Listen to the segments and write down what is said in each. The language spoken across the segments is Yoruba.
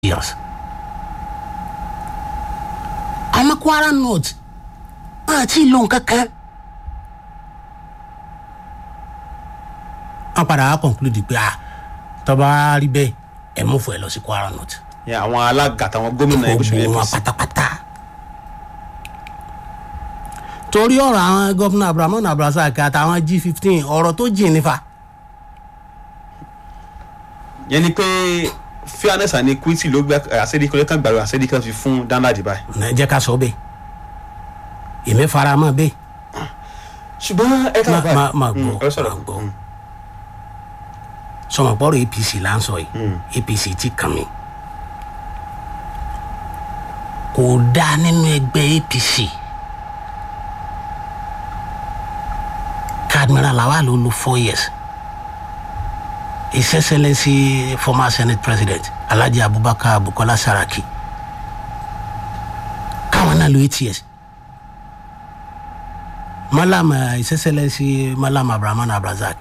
years. àmọ́ kwara north àti ìlú kankan. wọ́n padà wá conclude pé ah tọ́ba rí bẹ́ẹ̀ ẹ̀ mú fún ẹ lọ sí kwara north. yẹn àwọn alága àtàwọn gómìnà ẹgbẹ́ òṣèlú gbogbo wọn apc pátápátá. torí ọ̀rọ̀ àwọn gómìnà abrahamu abdulrasaq àtàwọn g fifteen ọ̀rọ̀ tó jìn nífa. yẹn ni pé fairness and equity ló gbé àṣẹ́díkọ́ lẹ́kàn gbàgbọ́ àṣẹ́díkọ́ fi fún danladi báyìí. ẹ jẹ́ ká sọ bẹ́ẹ̀ èmi fara mọ́ bẹ́ẹ̀ ṣùgbọ́n ẹ ká má báyìí má má Mm, gbọ́ ẹ sọ̀rọ̀ má gbọ́ sọmọpọ̀rọ̀ apc là ń sọ yìí apc ti kàn mí kò dáa nínú ẹgbẹ́ apc kadmira lawal ló lo four years his excellency former senate president alhaji abubakar bukola saraki káwọn náà lo eight years malam uh, his excellency malam abrahaman abrazak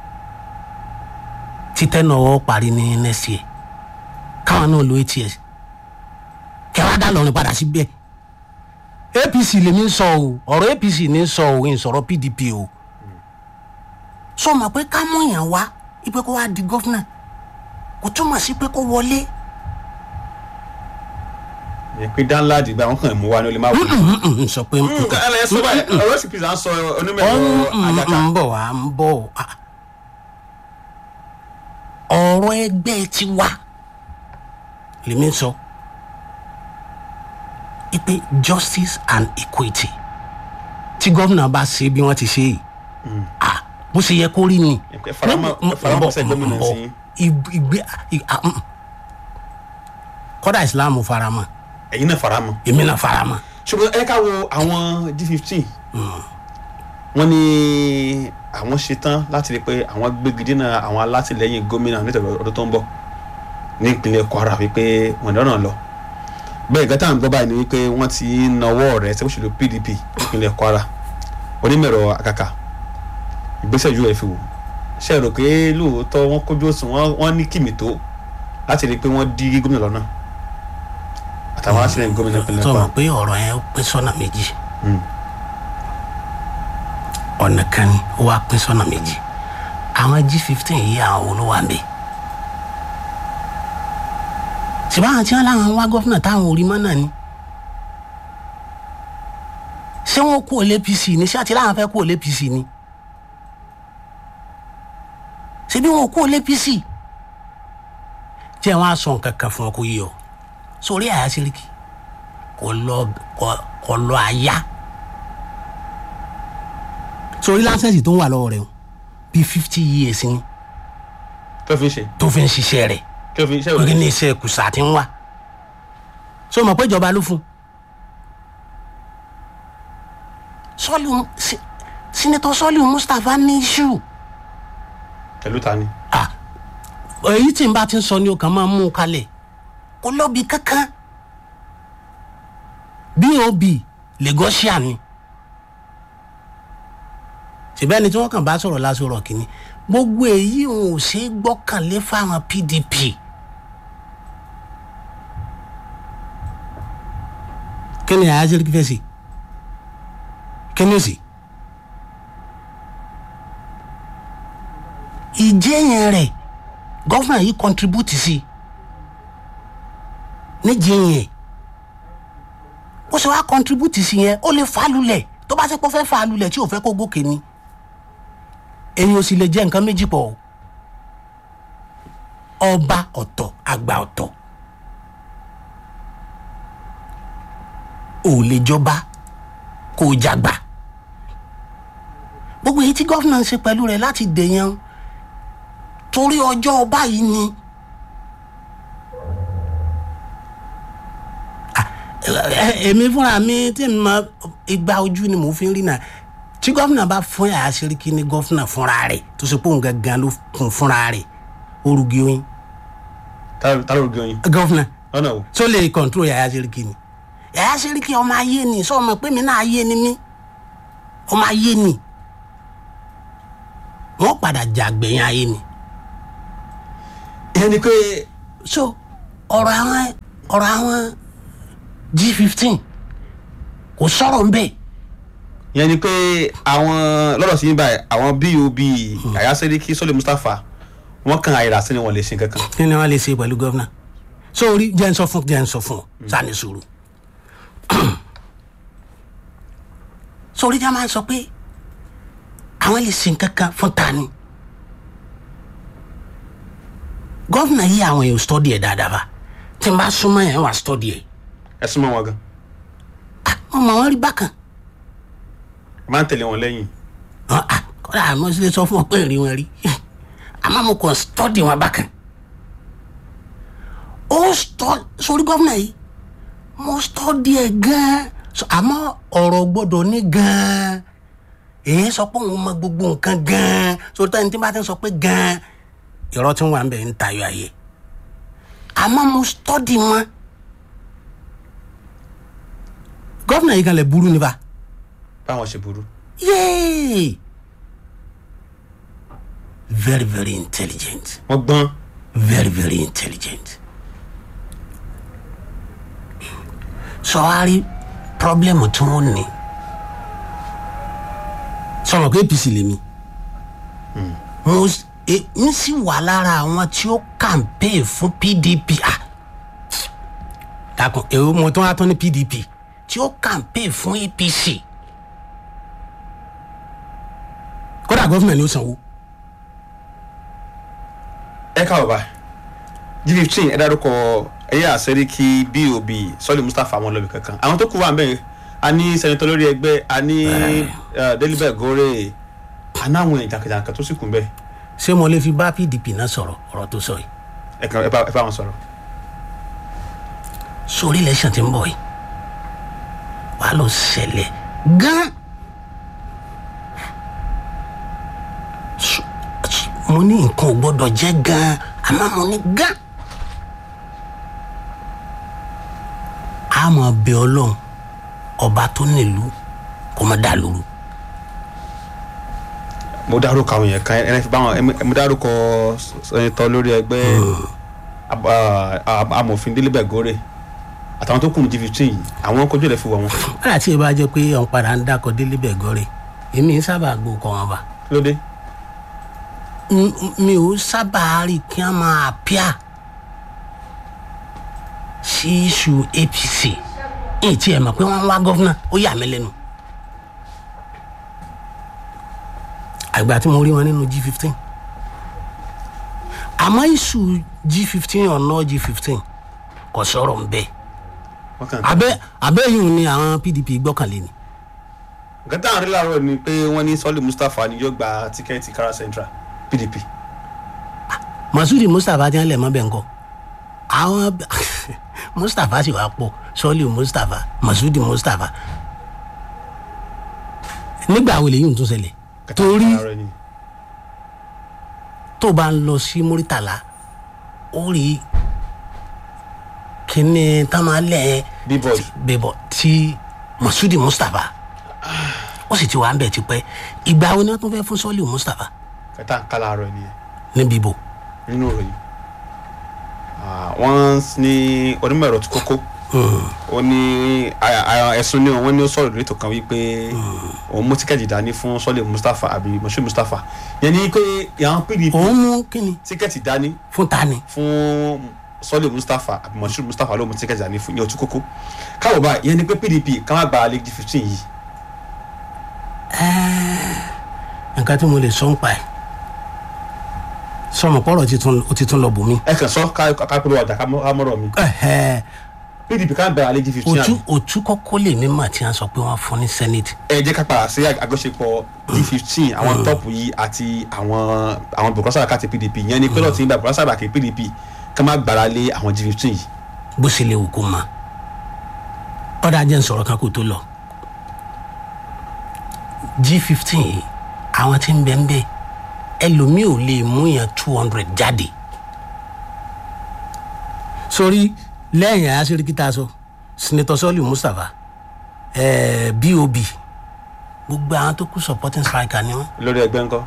títẹ́ náà wọ́n parí ní next year káwọn náà lo eight years kẹwàá dá lọrin padà síbẹ̀ apc lèmi ń sọ o ọ̀rọ̀ apc ní ń sọ o ń sọ̀rọ̀ pdp o sọ ma pé ká mú yàn wá ipe kó wá di gọ́fúnà kò túmọ̀ sí pé kó wọlé yẹn pé danladi báyìí wọn kàn mú wa ní olè má wọlé. n sọ pé ẹ lẹ sọ báyìí ọ̀rọ̀ sì pèsè à ń sọ onímọ̀ ẹ̀rọ àjàká. ń bọ̀ wá ń bọ̀ wá ọ̀rọ̀ ẹgbẹ́ ti wá lèmi ń sọ ipe justice and equity tí gómìnà bá ṣe bí wọ́n ti ṣe yìí ah bó ṣe yẹ kó rí ni Ẹ faramọ́- ẹ faramọ́ sẹ́ gómìnà sí. Ig- ìgbé ig- ah, mm. kọ́dà islam faramọ́ ẹ̀yin náà fara mọ́. èmi náà faramọ́ ṣùgbọ́n ẹ ká wo àwọn g fifteen wọ́n ní àwọn ṣetán láti rí i pé àwọn gbégidé náà àwọn alátìlẹyìn gómìnà nítorí ọdún tó ń bọ̀ ní ìpínlẹ̀ kwara wípé wọ́n dáná lọ bẹ́ẹ̀ gátà ń gbọ́ báyìí ni wípé wọ́n ti ń nawọ́ rẹ̀ ṣe òṣèlú pdp ìpínlẹ̀ kwara onímọ̀ẹ̀rọ àkàkà ìgbésẹ̀ yóò ẹ̀ fi wò ṣe rò pé lóòótọ́ wọ́n kójú òṣùwọ̀n wọ́n ní kìmì tó láti rí i pé wọ́n dí gómìnà lọ́nà àtàwọn alátìlẹyìn gómìnà ìpínlẹ̀ sọ kwara. ma pé ọ̀rọ̀ yẹn ó pín sọ́nà méjì Mm. ọ̀nà kan ni ó wá pín sọ́nà méjì àwọn g fifteen yìí àwọn olówó àmbẹ̀ ṣùgbọ́n àwọn tí wọ́n láwọn wá gọ́fúnà táwọn ò rí mọ́ náà ni ṣé wọ́n kú òlé apc ni ṣé àti láwọn fẹ́ kú òlé apc ni ṣebí wọn kú òlé apc jẹ́ wọn á sọ nǹkan kan fún ọ kó yí ọ sórí àyà síríkì kò lọ kò- kò lọ àyà sórí láńsẹ̀sì tó ń wà lọ́wọ́ rẹ̀ o bíi fifty years ni kí ló fi ń ṣe tó fi ń ṣiṣẹ́ rẹ̀ kí ló fi ń ṣe lórí ní iṣẹ́ kùsà tí ń wà so mọ̀ pé ìjọba ló fún un sọ́ọ̀lù sí- sínítọ̀ sọ́ọ̀lù mustapha ní iṣu pẹ̀lú ta ni. ah èyí tí n bá ti ń sọ ni o kàn máa mú un kalẹ̀ kó lọ́ọ̀bì kankan bob lagosian ni ṣùgbọ́n ẹni tí wọ́n kàn bá sọ̀rọ̀ lásòrò kìíní gbogbo èyí ò ṣe é gbọ́kànlé fáwọn pdp kí ni àyájọ́ kí fẹ́ sí kí ni ó sì. ìjẹyìn rẹ gọvnà yìí contribute sí níjẹyìn ó ṣe wá contribute sí yẹn ó lè fà á lulẹ̀ tó bá ṣe pé ó fẹ́ fà á lulẹ̀ tí ò fẹ́ kó gòkè ni èyí ò sì lè jẹ́ nǹkan méjì pọ̀ o ọba ọ̀tọ̀ àgbà ọ̀tọ̀ ò lè jọba kó o jàgbà gbogbo èyí tí gọ́fìnà ń ṣe pẹ̀lú rẹ̀ láti dèèyàn torí ọjọ́ ọba yìí ni. Ah, ẹ- èmi fúnra mi tí mi máa igba ojú ni mò ń fi rí náà tí gọ́fìnà bá fún yàrá sẹ́ríkì ní gọ́fìnà fúnra rẹ̀ tó ṣe pé òun gangan ló kún fúnra rẹ̀ orugi oyin ta ta ló gbé oyin gọ́fìnà lọ́nà o. tó lè kọ̀ǹtró yàrá sẹ́ríkì ni yàrá sẹ́ríkì ọmọ ayé ni sọ ma pé mi náà ayé ni mí ọmọ ayé ni wọ́n padà jà gbẹ̀yìn ayé ni ìyẹn ni pé so ọ̀rọ̀ àwọn ọ̀rọ̀ àwọn g fifteen kò sọ̀rọ̀ ń bẹ́ẹ̀ yẹn ni pé àwọn lọ́dọ̀ sí yín báyìí àwọn bob Yahaya Seriki Sọ́lé Mustapha wọ́n kan àyèrè àti ni wọ́n lè ṣe kankan. kí ni wọ́n lè ṣe pẹ̀lú gọ́vnà sórí jẹ́ ń sọ fún jẹ́ ń sọ fún ọ sani sùúrù sórí jẹ́ máa ń sọ pé àwọn lè ṣe nǹkan kan fún tani gọ́vnà yìí àwọn èèyàn stọ́dì ẹ̀ dáadáa bá tí n bá súnmọ́ ẹ̀ wà stọ́dì ẹ̀ ẹ súnmọ́ wọn gan wọ́n mọ̀ wọ́n rí bákan ẹ máa ń tẹ̀lé wọn lẹ́yìn Ah, ah, kọ́dà àmọ́ sílẹ̀ sọ fún ọ pé rí wọn rí àmọ́ mo kàn stọ́dì wọn bákan ó stọ́ sórí gọ́vnà yìí mo stọ́dì ẹ̀ gan-an So, àmọ́ ọ̀rọ̀ gbọ́dọ̀ ní gan-an èyí sọ pé òun mọ gbogbo nǹkan gan-an sórí táyà ní tí bá ti ń sọ pé gan-an irọ́ tí wọ́n wà ń bẹ̀ ń tayọ ayé àmọ́ mo stọ́dì wọn gọ́vnà yìí kan lè burú níbà báwọn ṣe burú. yay very very intelligent wọ́n gbọ́n very very intelligent sọwárí pọ́blẹ́mù tí wọ́n ní sọ̀rọ̀ pé apc lèmi mo s- e- n sì wà lára àwọn tí ó campaign fún pdp ah dàkún èwo mo tún wá tún ní pdp tí ó campaign fún apc kódà gọ́fìnà ni ó sanwó. ẹ káwọ bá g fifteen ẹ dárúkọ Yahaya Seriki bob Sọ́lé Mustapha àwọn lọ́bì kankan àwọn tó kù wà mẹ́rin a ní sẹ́nitọ́ lórí ẹgbẹ́ a ní eh, Delibert Gore a ní àwọn ìjànkàjànkà tó sì kù bẹ́ẹ̀ ṣé mo lè fi bá pdp náà sọ̀rọ̀ ọ̀rọ̀ tó sọ yìí ẹ kàn ẹ bá ẹ bá wọn sọ̀rọ̀. sórí election tí ń bọ̀ yìí wà á lọ ṣẹlẹ̀ gan S- s- mo ní nǹkan ò gbọ́dọ̀ jẹ́ gan àmọ́ mo ní gan a máa bẹ ọlọ́run ọba tó nílùú kó má dà lóru mo dárúkọ àwọn yẹn kan ẹ fi bá wọn ẹ- mo dárúkọ sẹ́nitọ́ lórí ẹgbẹ́ ab- ah, ah, amòfin Delibert Gore àtàwọn tó kù ní g fifteen yìí àwọn kojú ẹ̀ fi wọ̀ wọn wọ́n àti ìbá jẹ́ pé ọ̀n padà ń dákọ̀ Delibert Gore èmi ń sábà gbó kọ́ wọn bá. kí ló dé n- n- mi ò sábà rí kí wọ́n máa píà sí iṣu apc èyí tí ẹ mọ̀ pé wọ́n ń wá gọ́fúnà ó yà mí lẹ́nu. àgbà tí mo rí wọn nínú g fifteen àmọ́ iṣu g fifteen ọ̀nà g fifteen kò sọ̀rọ̀ ń bẹ́ẹ̀ wọ́n kàn abẹ́ abẹ́ yìí ni àwọn pdp gbọ́kànlé ni nǹkan táwọn rí láàárọ̀ ni pé wọ́n ní Sọ́lé Mustapha ni yóò gba tíkẹ́ẹ̀tì Kara Central PDP masudi mustapha ti ń lẹ̀ mọ́ bẹ́ẹ̀ ńkọ́ àwọn mustapha sì wá pọ̀ sọ́ọ́lì mustapha masudi mustapha nígbà wo lèyí ń tún ṣẹlẹ̀ Nǹkan táwọn torí rí láàárọ̀ ni. tó bá ń lọ sí muritala ó rí kíní tamalẹ̀ Billboard. bíbọ̀ tí masudi mustapha ó sì ti wà ń bẹ̀ tipẹ́ ìgbà wo ni wọ́n tún fẹ́ fún sọ́ọ́lì mustapha nǹkan tá à ń ká láàárọ̀ nìyẹn ní bíbọ̀ nínú ìròyìn Ah, wọ́n ní onímọ̀ ẹ̀rọ tí kókó ó ní a- a- ẹ̀sùn ní wọ́n ní ó sọ̀rọ̀ lórí ètò kan wípé òun mú tíkẹ́ẹ̀tì dání fún Sọ́lé Mustapha àbí Moshood Mustapha yẹn ni pé àwọn PDP òun mú kíni tíkẹ́ẹ̀tì dání fún tani fún Sọ́lé Mustapha àbí Moshood Mustapha ló mú tíkẹ́ẹ̀tì dání fún ní ọtí kókó káwọ̀ báyìí yẹn ni pé PDP ká má gba league fifteen yìí nǹkan tí mo lè sọ ń pa ẹ̀ sọmọ pọ̀rọ̀ ti tún ó ti tún lọ bù mí. ẹ kàn sọ ká ká pẹ̀lú ọjà ká mọ́- ká mọ́rọ̀ mi PDP ká gba league fifteen òtú àbí òtú kọ́kọ́ lè mí mà tí wọ́n sọ pé wọ́n fún ní senate. ẹ jẹ́ ká padà sí àjọṣepọ̀ d fifteen àwọn tọ́pù yìí àti àwọn àwọn bùkọ́sà àkàtì pdp yẹn ni pẹ́lú ọ̀tí ń bá bùkọ́sà àkàtì pdp ká má gbára lé àwọn d fifteen yìí. bó ṣe lè wù kó ma ọ̀dà jẹ́ ń sọ̀rọ̀ kan kó tó lọ g fifteen yìí àwọn tí ń bẹ ń bẹ ẹlòmíì ò lè mú yẹn two hundred jáde sórí lẹ́yìn àṣírí tá a sọ senator sọ́ọ̀lì mustapha ẹ̀ẹ́ bob gbogbo àwọn tó kú supporting striker ni wọ́n lórí ẹgbẹ́ ńkọ́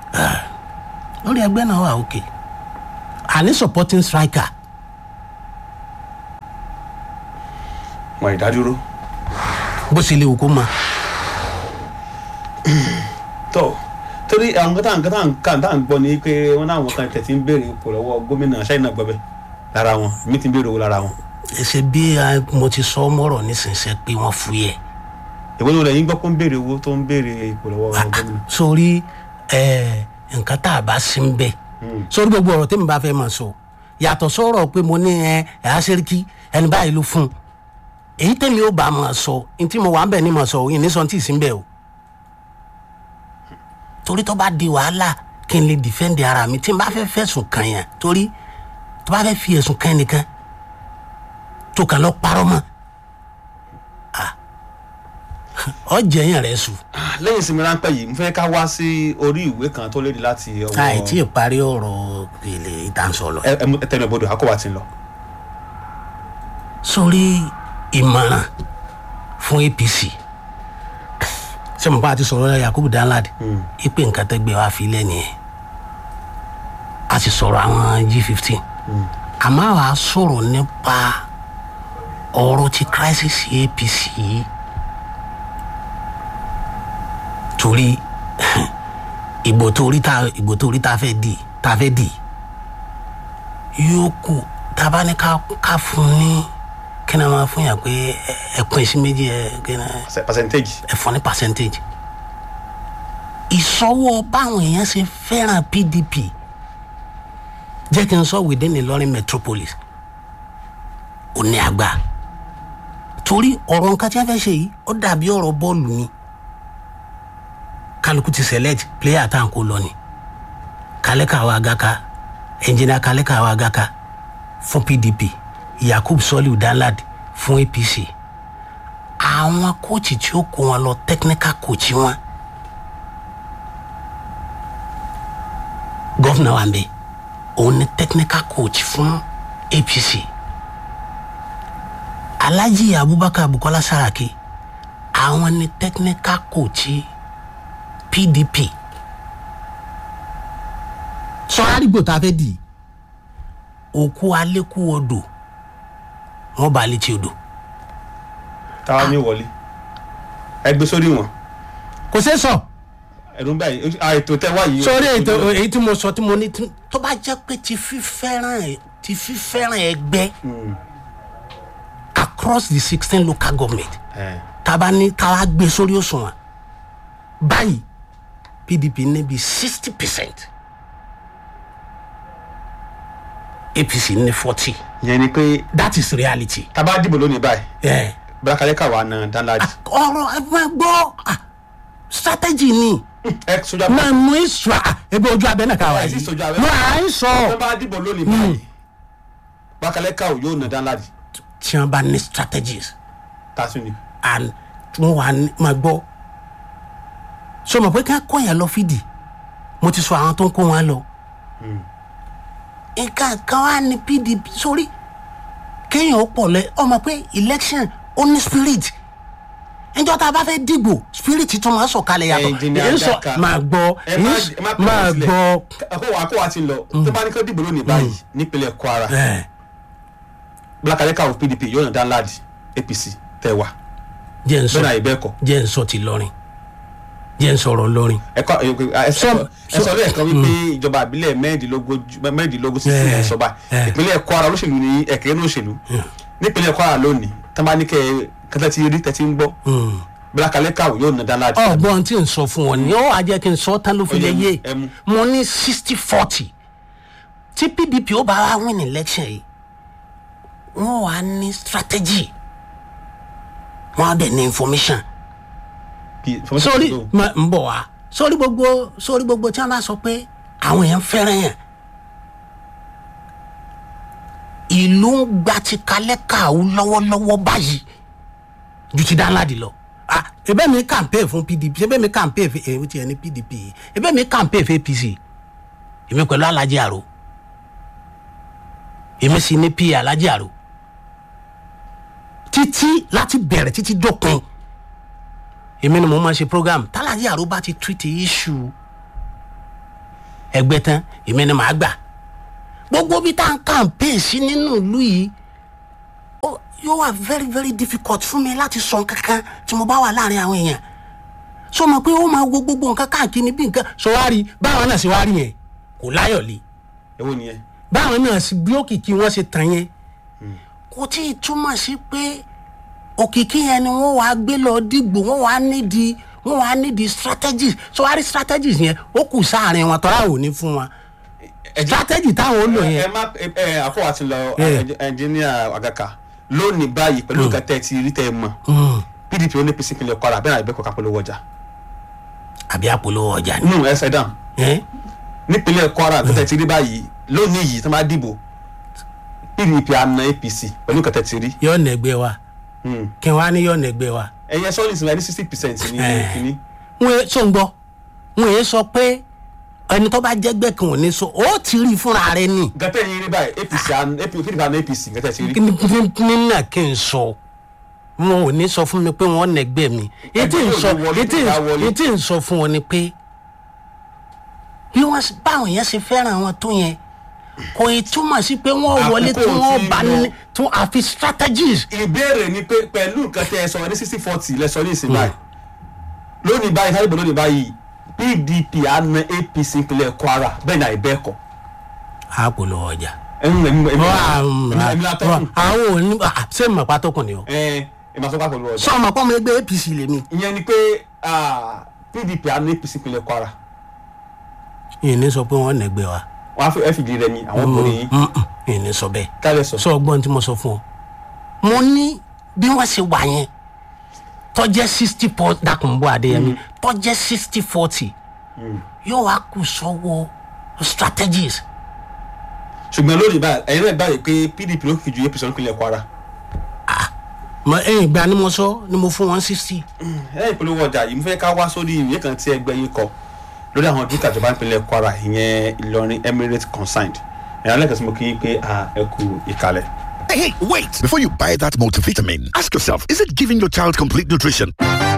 lórí ẹgbẹ́ náà wà òkè àní supporting striker wọn ìdádúró bó ṣe lè wò kó mọ. tó torí àwọn kan tá à ń kan tá à ń kà tá à ń gbọ́ ni pé wọ́n náà wọn kan tẹ̀ tí ń béèrè ipò lọ́wọ́ gómìnà ṣáínà gbọ́bẹ̀ lára wọn mi ti ń béèrè owó lára wọn ẹsẹ bí a- mo ti sọ mọ́rọ̀ nísinsìnyí pé wọ́n fúyẹ́ ìwé ni olè yín gbọ́ pé ń béèrè owó tó ń béèrè ipò lọ́wọ́ gómìnà sórí ẹ, nǹkan tá a bá sí ń bẹ sórí gbogbo ọ̀rọ̀ tẹ́mi bá fẹ́ máa sọ yàtọ̀ sọ̀rọ̀ pé mo ní ẹ ẹ àṣírí ẹni báyìí ló fún un èyí tẹ́mi ó bá máa sọ ní tí mo wà ń bẹ̀ ní máa sọ òyìn ní sọ tí ì sí ń bẹ̀ o torí tó bá di wàhálà kí n lè dìfẹ́ǹdì ara mi tí n bá fẹ́ fẹ̀sùn kàn yàn torí tó bá fẹ́ fi ẹ̀sùn kàn nìkan tó kàn lọ parọ́ mọ́ ah, ọ̀jẹ̀ yẹn rẹ̀ sùn lẹ́yìn ìsinmi ráńpẹ́ yìí mo fẹ́ ká wá sí orí ìwé kan tó léde láti ọwọ́ àìtí ìparí ọ̀rọ̀ èlé ìdánsọ lọ. ẹ ẹ mú- ẹ tẹnu ìbodò àkọ́wà ti ń lọ. sórí ìmọ̀ràn fún apc ṣé mo bá ti sọ̀rọ̀ yakubu danladi ipe nǹkan tẹ́gbẹ́ wa fi lẹ́nu yẹn a sì sọ̀rọ̀ àwọn g fifteen àmọ́ àwa sọ̀rọ̀ nípa ọ̀rọ̀ ti crisis apc yìí torí ìbò tó rí ta ìbò tó rí ta fẹ́ di ta fẹ́ di yóò kù tá a bá ní ká ká fún ní kí ni a máa fún yàn pé ẹ- ẹ pín sí méjì ẹ kí ni Perce- percentage ẹ fún ní percentage ìsọwọ́ báwọn èèyàn ṣe fẹ́ràn pdp jẹ́ kí n sọ within Ìlọrin metropolis ò ní àgbà torí ọ̀rọ̀ nǹkan tí a fẹ́ ṣe yìí ó dàbí ọ̀rọ̀ bọ́ọ̀lù ni kálukú ti select player tá à ń kó lọ ni kálẹ́kà wa gaka ẹnjìnà kálẹ́kà wa gaka fún pdp yakub soliu danlad fún apc àwọn kóòtù tí ó kó wọn lọ technical coach wọn gọ́fìnà wa ń bẹ òun ni technical coach fún apc alhaji abubakar bukola saraki àwọn ni technical coach pdp sọ àdìgbò tá a fẹ́ dì òkú alẹ́kú odò wọn bá létí odò táwa ní wọlé ẹ gbé sórí wọn kò ṣeé sọ. ẹdun báyìí à, ètò tẹ wá yìí. sórí ètò èyí tí mo sọ tí mo ní tí- tó bá jẹ́ pé ti fífẹ́ràn ẹ̀- ti fífẹ́ràn ẹgbẹ́ across the sixteen local government ẹ taba ní káwá gbé sórí òṣùwọ̀n báyìí pdp ní bí sixty percent apc ní forty yẹn ni pé that is reality. tábà dìbò lónìí báyìí Yeah. bírákàlẹ́kà wà ná danladi ọ̀rọ̀ ẹ máa gbọ́ ah, strategy ni ẹ sójà máa mú ìṣúra ebi ojú abẹ náà ká wá Ẹ sì yìí sojú abẹ́. mo à ń sọ. tábà dìbò lónìí báyìí bírákàlẹ́kà ò yóò ná danladi tí wọn bá ní strategies tásù ni. and tí wọn wà ní máa gbọ́ so mọ̀ pé ká kọ́ yẹn lọ fìdí mo ti sọ àwọn tó ń kó wọn lọ nǹkan kan wà ní pdp sórí kéèyàn ó pọ̀ lẹ ọmọ pé election ó ní spirit níjọ́ tá a bá fẹ́ dìgbò spirit tún máa sọ̀kalẹ̀ yàtọ̀ Engineer èyí sọ Daka. máa gbọ́ ẹ má èyí ẹ má sọ- pè máa wọ́n sílẹ̀. gbọ́ àkọ́wà àkọ́wà ti ń lọ tó bá ní kó dìbò lónìí báyìí nípínlẹ̀ kwara ẹ̀ bírákàlẹ́kà ò pdp yóò ná danladi apc tẹ wá jẹ́ n sọ bẹ́ẹ̀ náà ìbẹ́ kọ. jẹ́ n sọ ti lọrin jẹ́ n sọ̀rọ̀ lọrin ẹkọ Some- ẹ sọ lẹ́ẹ̀kan wípé ìjọba àbílẹ̀ mẹ́rìndínlógójú mẹ́rìndínlógún sí Yeah. ẹ̀ sọ́ba Yeah. ìpínlẹ̀ kwara olóṣèlú ní ẹ̀kẹ́ ní òṣèlú nípínlẹ̀ kwara lónìí tán bá ní kẹ́ kẹ́tẹ́ ti rí tẹ́tí ń gbọ́ bílákalẹ́ kàwé yóò ná dáńlá jù. ọgbọ́n tí n sọ fún wọn ni ó wàá jẹ́ kí n sọ tán ló fi Ó lè yẹ yé ẹ mú. mo ní sixty forty tí pdp ó bá wá win election yìí wọ́n wàá ní strategy wọ́n á dẹ̀ ní information sórí ma- ń bọ̀ wá sórí gbogbo sórí gbogbo tí wọ́n bá sọ pé àwọn èèyàn fẹ́ràn yẹn ìlú ń gba ti kalẹ́ kàwú lọ́wọ́lọ́wọ́ báyìí ju ti dáńláàdì lọ ah ebe mi campaign fún pdp ebe mi campaign fún èyí tí ẹ ní pdp yìí ebe mi campaign fún apc èmi pẹ̀lú alhaji àrò èmi sì ní pa alhaji àrò títí láti bẹ̀rẹ̀ títí dópin èmi ni mo máa ṣe program tálàjì àrò bá ti treat issue ẹgbẹ́ tán èmi ni màá gbà gbogbo bí tá à ń campaign sí nínú ìlú yìí ó- yóò wà very very difficult fún mi láti sọ kankan tí mo bá wà láàrin àwọn èèyàn sọ ma pé ó máa wo gbogbo nǹkan káàkiri bí nǹkan sọ wá rí báwọn náà ṣe wá rí yẹn kò láyọ̀ lé èwo nìyẹn báwọn náà sì bí òkìkí wọn ṣe tàn yẹn kò tí ì túmọ̀ sí pé òkìkí yẹn ni wọ́n wàá gbé lọ dìgbò wọ́n wàá nídìí wọ́n wàá nídìí strategies sọ wá rí strategies yẹn ó kù sáàrin wọn tọ́lá ò ní fún wọn strategy táwọn ó lò ẹ yẹn má ẹ àfọwọ́ ti lọ Yeah. ẹnjìníà àgàkà lónìí báyìí pẹ̀lú nǹkan tẹ́ ẹ ti rí tẹ́ ẹ mọ̀ pdp ó ní apc ìpínlẹ̀ kwara bẹ́ẹ̀ náà ìbẹ́kọ̀ kápẹ́lówó ọjà àbí àpolówó ọjà ni. nínú ẹsẹ̀ dáhùn ẹ́ nípínlẹ̀ kwara nǹkan tẹ́ ẹ ti rí báyìí lónìí yìí tó máa dìbò pdp àna apc pẹ̀lú nǹkan tẹ́ ẹ ti rí yóò nẹgbẹ́ wa kí wọ́n á ní yóò nẹgbẹ́ wa. ẹ̀yin ẹ̀sọ́ ní ìsinmi ní sixty percent ní Eh. kínní wọ́n yé sọ ń gbọ́ wọ́n yé sọ pé ẹni tó bá jẹ́gbẹ́ kan ò ní sọ ó ti rí fúnra rẹ ni. nǹkan tẹ́ ẹ̀yin rí báyìí apc àna apc pdp àna apc nǹkan tẹ́ ẹ ti rí nínà kí n sọ wọn ò ní sọ fún mi pé wọn nẹgbẹ́ mi etí ń sọ Ẹgbẹ́ ò ní wọlé, etí tó bá wọlé. etí ń sọ fún wọn ni pé bí wọn ṣe- báwọn yẹn ṣe fẹ́ràn wọn tó yẹn kò ì túmọ̀ sí pé wọ́n wọlé tí Àkókò wọ́n tí bá lọ. ní tí wọ́n àfi strategies ìbéèrè ni pé pẹ̀lú nǹkan tẹ́ ẹ sọ ní sixty forty lẹ sọ ní ìsìn báyìí lónìí báyìí sáré bò lónìí báyìí pdp àna apc ìpínlẹ̀ kwara bẹ́ẹ̀ ni àìbẹ́ẹ̀kọ́ àpòlò ọjà. ẹ̀yin ẹ̀mí ẹ̀mí Wọ́n à- ẹ̀mí látọ́kùn àwọn òní à, ṣé mọ̀ pátọ́kùn ni o. ẹ̀ ẹ̀mí àtọ́kùn pẹ̀lú ọjà sọ ma pọ́ mi ẹgbẹ́ apc lèmi. ìyẹn ni pé ah, pdp àna apc ìpínlẹ̀ kwara yìí ní sọ pé wọ́n nẹgbẹ́ wa. wọn á fi ẹ fìdí rẹ ni àwọn borí yìí Mm, mm, yìí ní sọ bẹ́ẹ̀. kálẹ̀ sọ sọ ọgbọ́n tí mo sọ fún ọ mo ní bí wọ́n ṣe wà yẹn tọ́jẹ́ sixty four dákun bọ́ adéyẹmí tọ́jẹ́ sixty forty yóò wá kù sọ́wọ́ strategies ṣùgbọ́n lónìí báyìí ẹ̀yin náà báyìí pé pdp ló kìí ju apc ìpínlẹ̀ kwara mọ ẹyìn ìgbà ni mo sọ ni mo fún wọn sixty ẹ̀ ìpolówó ọjà yìí mo fẹ́ ká wá sórí ìwé kan tí ẹgbẹ́ yìí kọ lórí àwọn dúkìá ìjọba ìpínlẹ̀ kwara ìyẹn ìlọrin emirate consigned ẹ̀yàn lẹ́kàn sí mo kí yín pé ah, ẹ kú ìkàlẹ̀. Hey, hey, wait! Before you buy that multivitamin, ask yourself is it giving your child complete nutrition?